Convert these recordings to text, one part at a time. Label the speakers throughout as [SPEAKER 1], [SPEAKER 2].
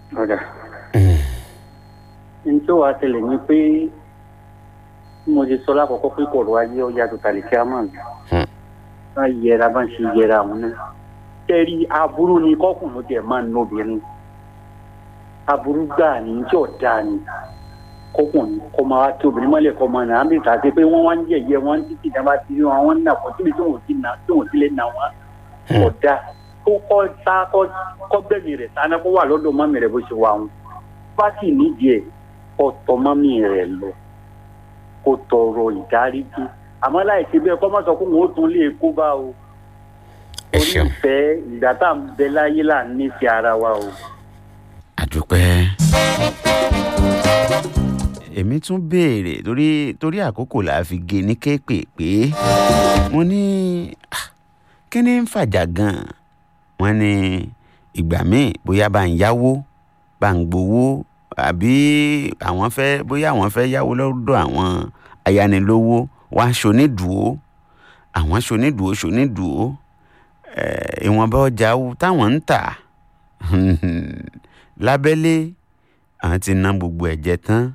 [SPEAKER 1] ọ̀dà ní tí ó wàá tẹ̀lé ni pé bí mo ti sọ lákòókò pé kọ̀ọ̀rọ̀ ayé ọjà tó tàlẹ̀ kí a máa gbà
[SPEAKER 2] Hmm.
[SPEAKER 1] bá yẹra bá ń ṣe yẹra àwọn náà tẹ́rí aburú ni kọ́kùnrin tiẹ̀ máa ń nóbìnrin aburú gbà ní tí ò dáa ni kọ́kùnrin kọ́ máa wá tí obìnrin mọ́lẹ̀ kọ́ máa nà á bìí tàbí pé wọ́n wá ń yẹ̀yẹ́ wọ́n ń títí ìjàmbá ti rí wọn wọ́n ń nà pọ̀ síbi tí wọ́n ti nà tí wọ́n ti lè nà wọ́n
[SPEAKER 2] Hmm.
[SPEAKER 1] ọ̀dà kó kọ́ sá kọ́ kọ́ gbẹ̀mí rẹ̀ sáná kó wà lọ́dọ̀ mọ́mí rẹ̀ bó ṣe wà wọn bá sì nídìí ẹ̀ kọ́ tọ mọ́mí rẹ̀ lọ kó tọrọ ìdáríjì àmọ́ láì ṣe bẹ́ẹ̀ kọ́ má sọ pé òun ó tún lè kó bá o
[SPEAKER 2] ẹ
[SPEAKER 1] orí
[SPEAKER 2] ṣeun
[SPEAKER 1] ìfẹ́ ìgbà tá à ń bẹ láyé là ń nífẹ̀ẹ́ ara wa o.
[SPEAKER 2] àdúpẹ́. èmi tún béèrè torí torí àkókò là á fi gé ní kéékèèpé mo ní "Ah, kí ni ń fàjà gan-an wọ́n ní ìgbà míì bóyá bá ń yáwó bá ń gbowó àbí àwọn fẹ́ bóyá àwọn fẹ́ yáwó lọ́dọ̀ àwọn ayánilówó wá ṣonídùú àwọn ṣonídùú ṣonídùú ẹ̀, ìwọ̀nba ọjà táwọn ń tà lábẹ́lé àwọn ti ná gbogbo ẹ̀jẹ̀ tán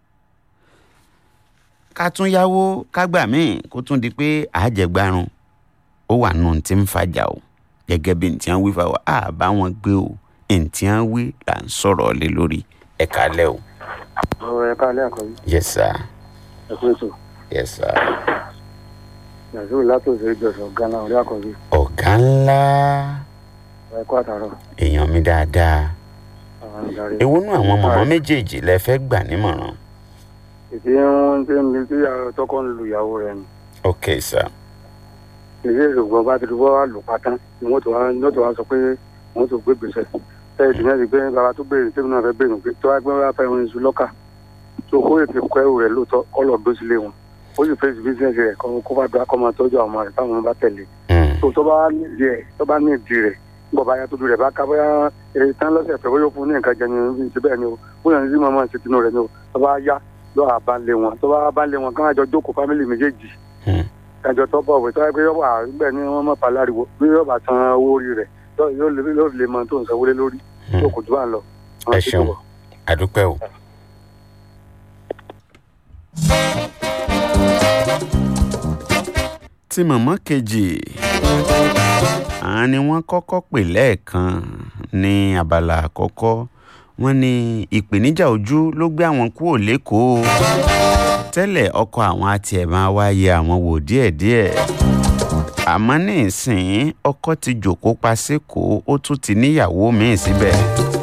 [SPEAKER 2] ká tún yáwó ká gbà míì kó tún di pé àjẹgbárun ó wà nù tí ń fàjà o gẹ́gẹ́ bí ntí wọ́n wí fáwọn á bá wọn gbé o ntí wọ́n wí là ń sọ̀rọ̀ lé lórí ẹ kálẹ̀ o.
[SPEAKER 1] ọ̀rọ̀ ẹ̀ka alẹ́ àkọ́bí
[SPEAKER 2] yes sir
[SPEAKER 1] ẹ̀kú ètò
[SPEAKER 2] yes sir.
[SPEAKER 1] nàìjíríà látòsí ìjọsìn gánà orí àkọ́bí
[SPEAKER 2] ọ̀gá ńlá
[SPEAKER 1] ẹ̀kú àtàrọ̀
[SPEAKER 2] èèyàn mi dáadáa
[SPEAKER 1] àwọn ìdarí.
[SPEAKER 2] èwo nú àwọn mọ̀mọ́ méjèèjì lẹ fẹ́ gbà nímọ̀ràn.
[SPEAKER 1] ìdí wọn ti ń bi tí tọkọ ń lu ìyàwó rẹ ni
[SPEAKER 2] ok sir
[SPEAKER 1] ìdí ìṣògbọn bá ti di wọ́n wá lù pátán ni wọ́n tó wá ní wọ́n tó wá sọ pé wọ́n tó gbé gbèsè tẹ́lẹ̀ tí wọ́n ti gbé bàbá tó béèrè tẹ́lẹ̀ náà fẹ́ béèrè pé tó wá gbé wá fẹ́ wọn iṣu lọ́kà tó kó ètò kọ́ ẹrù rẹ̀ lóòótọ́ kọ́ lọ gbé sílé wọn ó sì fèsì bísíǹsì rẹ̀ kọ́ kó bá dọ́ akọ́ máa tọ́jú àwọn ọmọ rẹ̀ táwọn bá tẹ̀lé
[SPEAKER 2] Hmm.
[SPEAKER 1] tó tó bá nídìí ẹ̀ tó bá nídìí rẹ̀ nígbà bá yá tó du rẹ̀ bá ká bóyá èyí tán lọ́sẹ̀ pé bóyá ó fún ní nǹkan jẹ ni ti bẹ́ẹ̀ ni o bóyá ní sí màmá ti tinú rẹ̀ ni o tó bá yá lọ́ àbálẹ̀ wọn tó bá bálẹ̀ wọn káwọn àjọ jókòó fámìlì méjèèjì
[SPEAKER 2] Hmm.
[SPEAKER 1] ẹjọ tó bọ̀ wẹ̀ tó yẹ pé yọ̀bà níbẹ̀ ni wọ́n mọ̀ paláriwo bí yọ̀bà san owó orí rẹ̀ yóò yóò lè yóò lè mọ tó ń sanwó lé lórí
[SPEAKER 2] Hmm.
[SPEAKER 1] tó kò jù bá ń lọ.
[SPEAKER 2] ẹ ṣeun àdúpẹ́ o. tí mọ̀mọ́ kejì àwọn ni wọ́n kọ́kọ́ pè lẹ́ẹ̀kan ní abala àkọ́kọ́ wọ́n ní ìpèníjà ojú ló gbé àwọn kúrò lẹ́kọ̀ọ́ tẹ́lẹ̀ ọkọ àwọn àti ẹ̀ máa wá yẹ àwọn wò díẹ̀díẹ̀ àmọ́ ní ìsìn ọkọ ti jòkó pa sékòó ó tún ti níyàwó míì síbẹ̀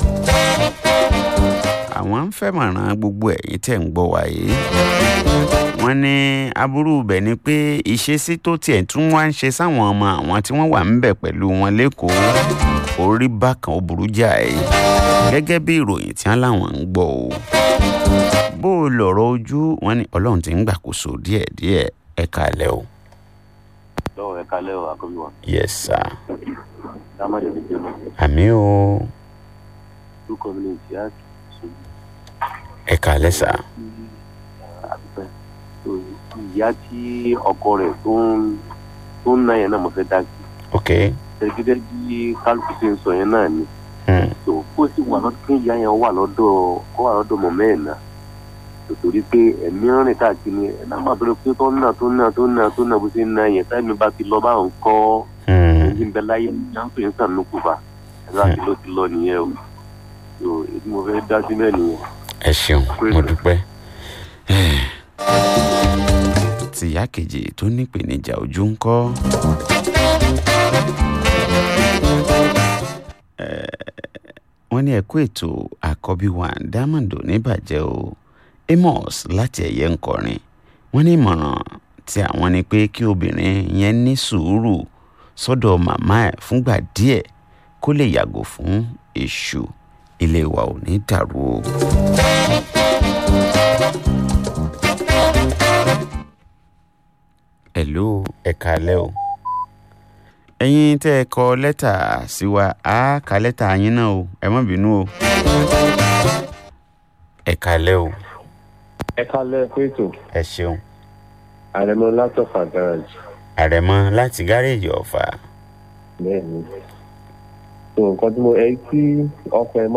[SPEAKER 2] àwọn ń fẹ́mọ̀ràn gbogbo ẹ̀yin tẹ̀ ń gbọ́ wáyé wọ́n ní aburú ibẹ̀ ni pé ìṣesí tó tiẹ̀ tún wá ń ṣe sáwọn ọmọ àwọn tí wọ́n wà ń bẹ̀ pẹ̀lú wọn lẹ́kọ̀ọ́ orí bákan ó burú jáì gẹ́gẹ́ bí ìròyìn tí wọ́n láwọn ń gbọ́ o bó o lọ̀rọ̀ ojú wọn ni ọlọ́run ti ń gbàkóso díẹ̀díẹ̀ ẹ kálẹ̀ o.
[SPEAKER 3] lọ́wọ́ ẹ kalẹ́ o àkọ́bí wa
[SPEAKER 2] yes sir
[SPEAKER 3] dámọ̀dé ti jẹun
[SPEAKER 2] àmì o
[SPEAKER 3] two community act ṣojú
[SPEAKER 2] ẹ kálẹ̀ sir
[SPEAKER 3] àdúpẹ́ tó ìyá tí ọkọ rẹ̀ tó ń tó ń ná yẹn náà mo fẹ́ dá sí
[SPEAKER 2] ok
[SPEAKER 3] gẹ́gẹ́ bí kálukú ṣe ń sọ yẹn náà ni
[SPEAKER 2] hmm.
[SPEAKER 3] tó kó sì wà lọ́dọ̀ kí ìyá yẹn wà lọ́dọ̀ kó wà lọ́dọ̀ mọ̀ mẹ́ẹ̀ náà tòtòrí pé ẹ̀mí rìn káàkiri ẹ̀ náà má bẹ̀rẹ̀ pé tó ń nà tó ń nà tó ń nà tó ń nà bó ṣe ń ná yẹn táìmì bá ti lọ báwọn kọ́
[SPEAKER 2] Hmm.
[SPEAKER 3] ẹni ń bẹ láyé jáǹpé ń sàn lókù bá ẹ̀rọ àti ló ti lọ nìyẹn o tó èyí mo fẹ́ dá sílẹ̀ nìyẹn.
[SPEAKER 2] ẹ ṣeun mo dúpẹ́ tìyá kejì tó nípèníjà ojú ń kọ́ wọ́n ní ẹ̀kú ètò àkọ́bí wa diamond oníbàjẹ́ o amos láti ẹ̀yẹ ńkọrin wọ́n ní ìmọ̀ràn tí àwọn ni pé kí obìnrin yẹn ní sùúrù sọ́dọ̀ màmá ẹ̀ fúngbà díẹ̀ kó lè yàgò fún èṣù ilé wa ò ní dàrú o. hello ẹ kálẹ́ o ẹ̀yin tẹ́ ẹ kọ lẹ́tà sí wa á ka lẹ́tà yín náà o ẹ má bínú o ẹ kálẹ́ o
[SPEAKER 4] ẹ kálẹ̀ fún ètò
[SPEAKER 2] ẹ ṣeun
[SPEAKER 4] àrẹ̀mọ látọ̀fà garage
[SPEAKER 2] àrẹ̀mọ láti gáréèjì ọ̀fà
[SPEAKER 4] bẹ́ẹ̀ ni so nǹkan tí mo ẹ tí ọkọ ẹ má